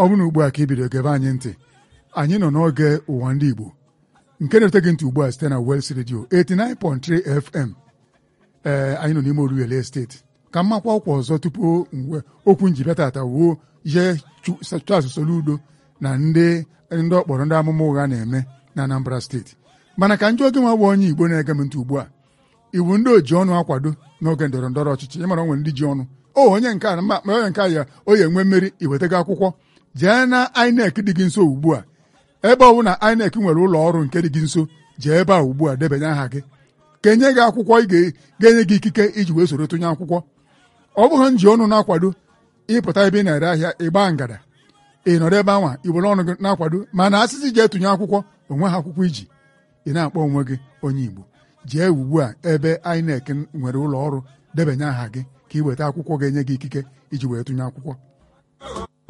ọ bụ na ugbu a ka ị bido gebe anyị ntị anyị nọ n'oge ụwa ndị Igbo nke na-ete gị ntị ugbu a site na Wels Radio 89.3 FM ee anyị nọ n'ime Oruwele steeti ka mmakwa ọkwa ọzọ tupu mgbe okwu njibịa tata wuo ihe Charles Soludo na ndị ndị ọkpọrọ ndị amụma ụgha na-eme na Anambra steeti mana ka njọ oge nwa bụ onye Igbo na-ege m ntị ugbu a iwu ndị oji ọnụ akwado n'oge ndọrọ ndọrọ ọchịchị ịmara onwe ndị ji ọnụ o onye nke a ma onye nke a ya o ya enwe mmeri iwetago akwụkwọ jee na INEC dị gị nso ugbu a ebe ọ bụ na INEC nwere ụlọ ọrụ nke dị gị nso jee ebe a ugbu a debanye aha gị ka enye gị akwụkwọ ị ga-enye gị ikike iji wee soro tụnye akwụkwọ ọ bụghị nji ọnụ na-akwado ịpụta ebe ị na-ere ahịa ịgba ngada ị nọrọ ebe anwa iwere ọnụ gị na-akwado mana asịsị jee tụnye akwụkwọ onwe ha akwụkwọ iji ị na-akpọ onwe gị onye Igbo jee ugbu a ebe INEC nwere ụlọ ọrụ debanye aha gị ka ị weta akwụkwọ ga-enye gị ikike iji wee tụnye akwụkwọ